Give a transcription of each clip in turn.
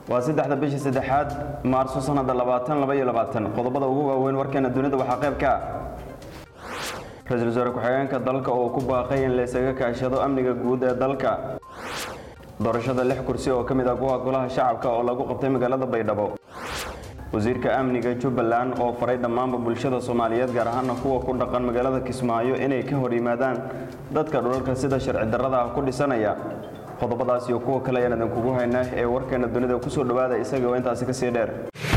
waa saddexda bishii saddexaad maarso sanada labaatan laba iyo labaatan qodobada ugu waaweyn warkeena dunida waxaa qayb ka ah ra-iisul wasaare ku-xigeenka dalka oo ku baaqay in laysaga kaashado amniga guud ee dalka doorashada lix kursi oo ka mid ah kuwa golaha shacabka oo lagu qabtay magaalada baydhabo wasiirka amniga jubbaland oo faray dhammaanba bulshada soomaaliyeed gaar ahaana kuwa ku dhaqan magaalada kismaayo inay ka hor yimaadaan dadka dhulalka sida sharci darrada ah ku dhisanaya qodobadaas iyo kuwa kale ayaan idinkugu haynaa ee warkeena dunida kusoo dhowaada isaga oo intaasi kasii dheer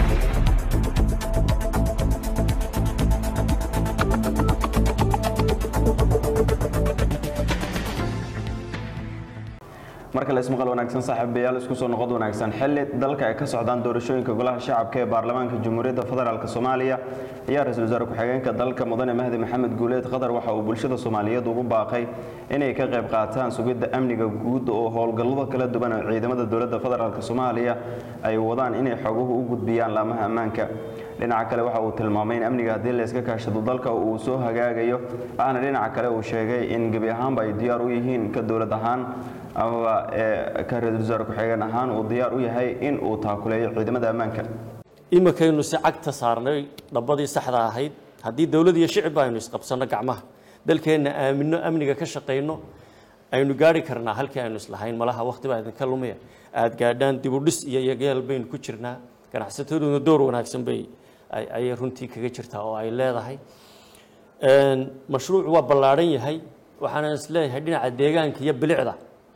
marka la ismaqal wanaagsan saaxiibayaal isku soo noqod wanaagsan xilli dalka ay ka socdaan doorashooyinka golaha shacabka ee baarlamaanka jamhuuriyadda federaalk soomaaliya ayaa ra-iisul wasaare ku-xigeenka dalka mudane mahdi maxamed guuleed qatar waxa uu bulshada soomaaliyeed ugu baaqay inay ka qayb qaataan sugidda amniga guud oo howlgallada kala duwan oo ciidamada dowladda federaalk soomaaliya ay wadaan inay xoguhu u gudbiyaan laamaha ammaanka dhinaca kale waxa uu tilmaamay in amniga haddii layska kaashado dalka uu soo hagaagayo waxaana dhinaca kale uu sheegay in gebi ahaanba ay diyaar u yihiin ka dowlad ahaan amaba ka ra-iisul wasaare ku-xigeen ahaan uu diyaar u yahay in uu taakuleeyo ciidamada ammaanka iminkaynu si cagta saarnay dhabbadii saxda ahayd haddii dowlad iyo shicibba aynu isqabsanno gacmaha dalkeenna aaminno amniga ka shaqayno aynu gaari karnaa halkii aynu islahayn malaha waqti baa idinka lumaya aada gaadhaan dibudhis iyo yageel baynu ku jirnaa ganacsataduna door wanaagsan bay ayay runtii kaga jirtaa oo ay leedahay mashruucu waa ballaadhan yahay waxaana isleeyahay dhinaca deegaanka iyo bilicda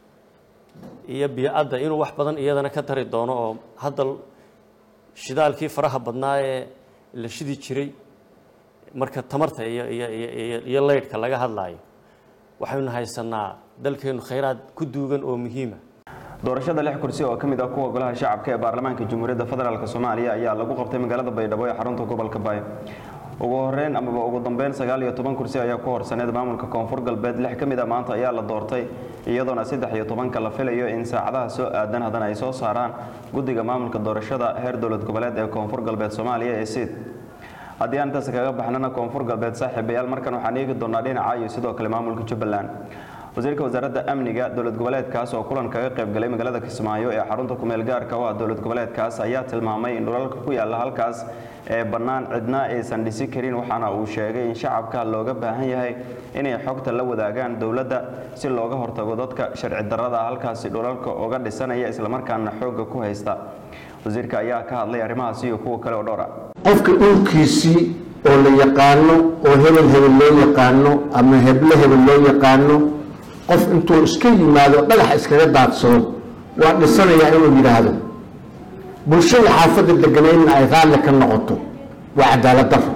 iyo biyo-adda inuu wax badan iyadana ka tari doono oo hadda shidaalkii faraha badnaa ee la shidi jiray marka tamarta iyo iyo leydhka laga hadlaayo waxaynu haysanaa dalkeenu khayraad ku duugan oo muhiima doorashada lix kursi oo ka mid ah kuwa golaha shacabka ee baarlamaanka jamhuuriyadda federaalk soomaaliya ayaa lagu qabtay magaalada baydhabo ee xarunta gobolka baay ugu horeyn amaba ugu dambeyn sagaal iyo toban kursi ayaa ku horsaneed maamulka koonfur galbeed lix ka mid a maanta ayaa la doortay iyadoona saddex iyo tobanka la filayo in saacadaha soo aadan haddana ay soo saaraan guddiga maamulka doorashada heer dowlad goboleed ee koonfur galbeed soomaaliya ee siid haddii aan intaas kaga baxnana koonfur galbeed saaxiibayaal markan waxaan eegi doonaa dhinaca iyo sidoo kale maamulka jubbaland wasiirka wasaaradda amniga dowlad goboleedkaas oo kulan kaga qayb galay magaalada kismaayo ee xarunta kumeel gaarka u ah dowlad goboleedkaas ayaa tilmaamay in dhulalka ku yaalla halkaas ee bannaan cidna aysan dhisi karin waxaana uu sheegay in shacabka looga baahan yahay inay xogta la wadaagaan dowladda si looga hortago dadka sharci darrada halkaasi dhulalka uga dhisanaya islamarkaana xoogga ku haysta wasiirka ayaa ka hadlay arrimahaasi iyo kuwa kale oo dhowra qofka dhulkiisii oo la yaqaano oo hebel hebel loo yaqaano ama heble hebel loo yaqaano qof intuu iska yimaado dhagaxa iskaga daadsado waa dhisanayaa inuu yidhaahdo bulshada xaafadda deganaydna ay raalli ka noqoto waa cadaalad daro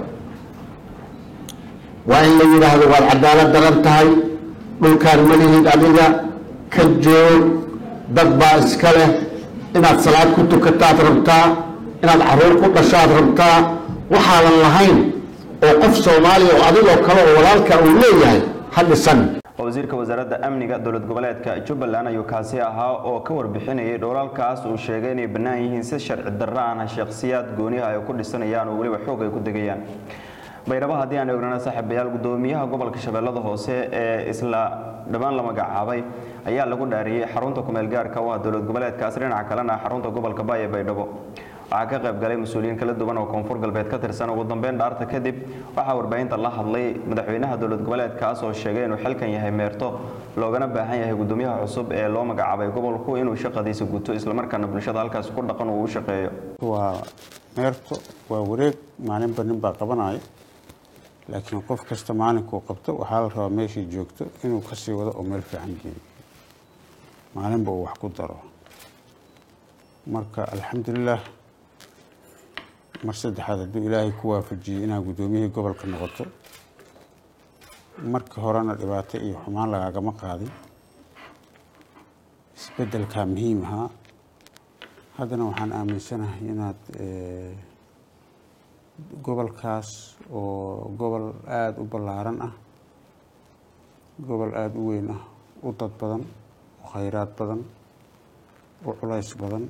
waa in la yidhaahdo waad cadaalad daran tahay dhulkaan malihid adiga ka joog dad baa iska leh inaad salaad ku tukataad rabtaa inaad caruur ku dhashaad rabtaa waxaadan lahayn oo qof soomaaliya oo adigoo kale oo walaalka uu leeyahay ha dhisan wasiirka wasaaradda amniga dowlad goboleedka jubbaland ayuu kaasi ahaa oo ka warbixinayay dhowlalkaas uu sheegay inay bannaan yihiin si sharci darro aan shakhsiyaad gooniha ay ku dhisanayaan oo weliba xoog ay ku degayaan baydhabo haddii aan eegnana saaxiibayaal gudoomiyaha gobolka shabeellada hoose ee isla dhammaan la magacaabay ayaa lagu dhaariyey xarunta kumeel gaarka u ah dowlad goboleedkaas dhinaca kalena xarunta gobolka baay ee baydhabo waxaa ka qayb galay mas-uuliyiin kala duwan oo koonfur galbeed ka tirsan ugu dambeyn dhaarta kadib waxaa warbaahinta la hadlay madaxweynaha dowlad goboleedkaas oo sheegay inuu xilkan yahay meerto loogana baahan yahay gudoomiyaha cusub ee loo magacaabay gobolku inuu shaqadiisa guto islamarkaana bulshada halkaas ku dhaqan uu u shaqeeyo waa meerto waa wareeg maalinba nin baa qabanaya laakiin qof kasta maalinkuu qabto waxaa la rabaa meeshii joogto inuu kasii wado oo meel fiican geeyo maalinba uu wax ku daro marka alxamdulilah mar saddexaad hadduu ilaahay ku waafajiyey inaad guddoomiyihii gobolka noqoto marka horena dhibaato iyo xumaan lagaagama qaadin isbeddelkaa muhiim ahaa haddana waxaan aaminsanahay inaad gobolkaas oo gobol aada u ballaaran ah gobol aada u weyn ah u dad badan u khayraad badan u culays badan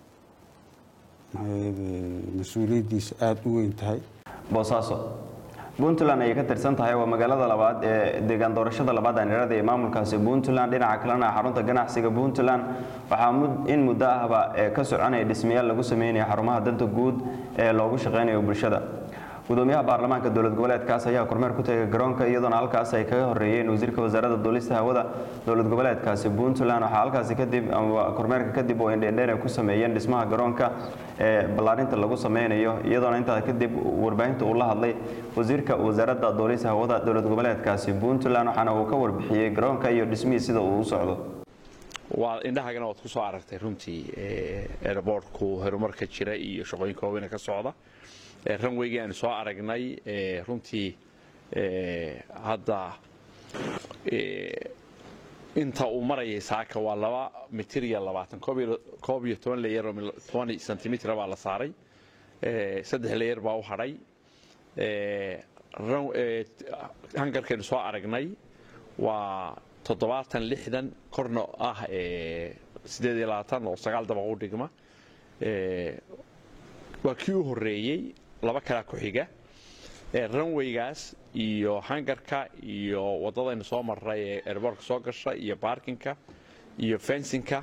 mas-uuliyaddiisa aada u weyn tahay boosaaso puntland ayay ka tirsan tahay waa magaalada labaad ee deegaan doorashada labaad aanirada ee maamulkaasi puntland dhinaca kalena xarunta ganacsiga puntland waxaa in muddo ahba ka soconaya dhismayaal lagu sameynaya xarumaha danta guud ee loogu shaqeynayo bulshada gudoomiyaha baarlamaanka dowlad goboleedkaas ayaa kormeer ku tegay garoonka iyadoona halkaas ay kaga horeeyeen wasiirka wasaaradda duulista hawada dowlad goboleedkaasi puntland waxaa halkaasi kadib kormeerka kadib oo indhendheer ay ku sameeyeen dhismaha garoonka ee ballaarinta lagu sameynayo iyadoona intaa kadib warbaahinta uu la hadlay wasiirka wasaaradda duulista hawada dowlad goboleedkaasi puntland waxaana uu ka warbixiyey garoonka iyo dhismihii sida uu u socdo waa indhahagana waad ku soo aragtay runtii airboortku horumarka jira iyo shaqooyinka waaweyne ka socda ranweygii aanu soo aragnay runtii hadda inta uu marayay saaka waa laba mitir iyo labaatan koob iyo toban leyer oo toban sentimitir baa la saaray saddex leyer baa u hadhay hangarkaynu soo aragnay waa toddobaatan lixdan korna ah sideed iyo labaatan oo sagaal dabaq u dhigma waa kii u horeeyey laba kalaa ku xiga ranweygaas iyo hangarka iyo wadadaynu soo maray ee erboorka soo gasha iyo baarkinka iyo fensinka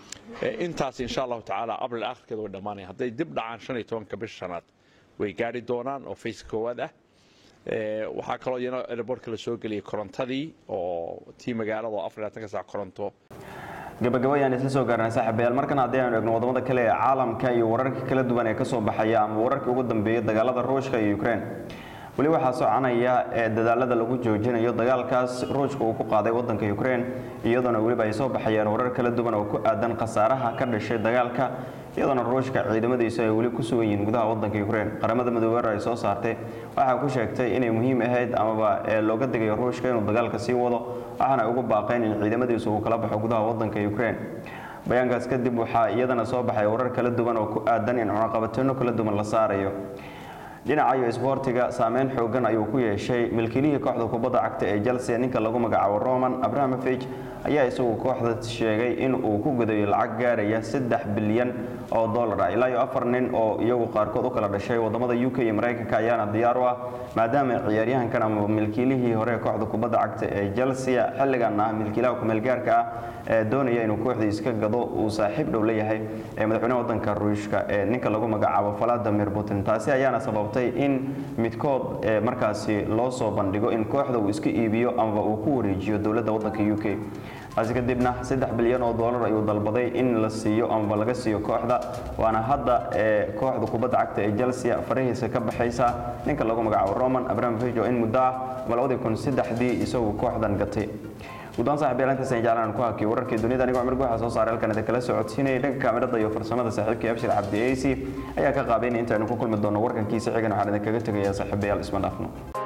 intaas insha allahu tacaala abril akhirkeeda way dhammaanaya hadday dib dhacaan shan iyo tobanka bisha shanaad way gaari doonaan oo face koowaad ah waxaa kaloo iyana erboortka la soo geliyay korontadii oo tii magaalada oo afar iyo labaatan ka sac koronto gabagabo ayaan isla soo gaarnay saaxiibayaal markan haddii aynu eegno wadamada kale ee caalamka iyo wararka kala duwan ee kasoo baxaya ama wararkii ugu dambeeyay dagaalada ruushka iyo ukraine weli waxaa soconaya ee dadaalada lagu joojinayo dagaalkaas ruushka uu ku qaaday wadanka ukraine iyadoona weliba ay soo baxayaan warar kala duwan oo ku aadan khasaaraha ka dhashay dagaalka iyadoona ruushka ciidamadiisu ay weli ku sugan yihiin gudaha wadanka ukraine qaramada midoobe ay soo saartay waxaa ku sheegtay inay muhiim ahayd amaba looga digayo ruushka inuu dagaalka sii wado waxaana ay ugu baaqeen in ciidamadiisu uu kala baxo gudaha wadanka ukraine bayaankaas kadib waxaa iyadana soo baxay warar kala duwan oo ku aadan in cunaqabateeno kala duwan la saarayo dhinacayo isboortiga saameyn xoogan ayuu ku yeeshay milkiilihii kooxda kubadda cagta ee chelsea ninka lagu magacaabo roman abrahamovich ayaa isagu kooxda sheegay in uu ku gudayo lacag gaaraya saddex bilyan oo dollar ah ilaa iyo afar nin oo iyagu qaarkood u kala dhashay wadamada u k iyo maraykanka ayaana diyaar u ah maadaama ciyaaryahankan ama milkiilihii hore ee kooxda kubadda cagta ee chelsea xilligan ah milkiilaha kumeelgaarka ah ee doonaya inuu kooxdii iska gado uu saaxiib dhow leeyahay ee madaxweynaha wadanka ruushka ee ninka lagu magacaabo valadimir putin taasi ayaana sababtay in midkood markaasi loo soo bandhigo in kooxda uu iska iibiyo amaba uu ku wareejiyo dowladda wadanka u k taasi kadibna saddex bilyan oo dollar ayuu dalbaday in la siiyo amaba laga siiyo kooxda waana hadda kooxda kubadda cagta ee chelsea farahiisa ka baxaysa ninka lagu magacaabo roman abramovich oo in muddo ah ama labadii kun saddexdii isagu kooxdan gatay guddaan saaxiib yaalantaas aan jeclaan ku hakiyo wararkii dunida anigoo cumar guuxa soo saaray halkan idin kala socodsiinayay dhanka kaamirada iyo farsamada saaxiibkii abshir cabdi eysi ayaa ka qaabeynaya intaaynu ku kulmi doono warkankiisa xigan waxaan idinkaga tegayaa saaxiibayaal isma dhaafno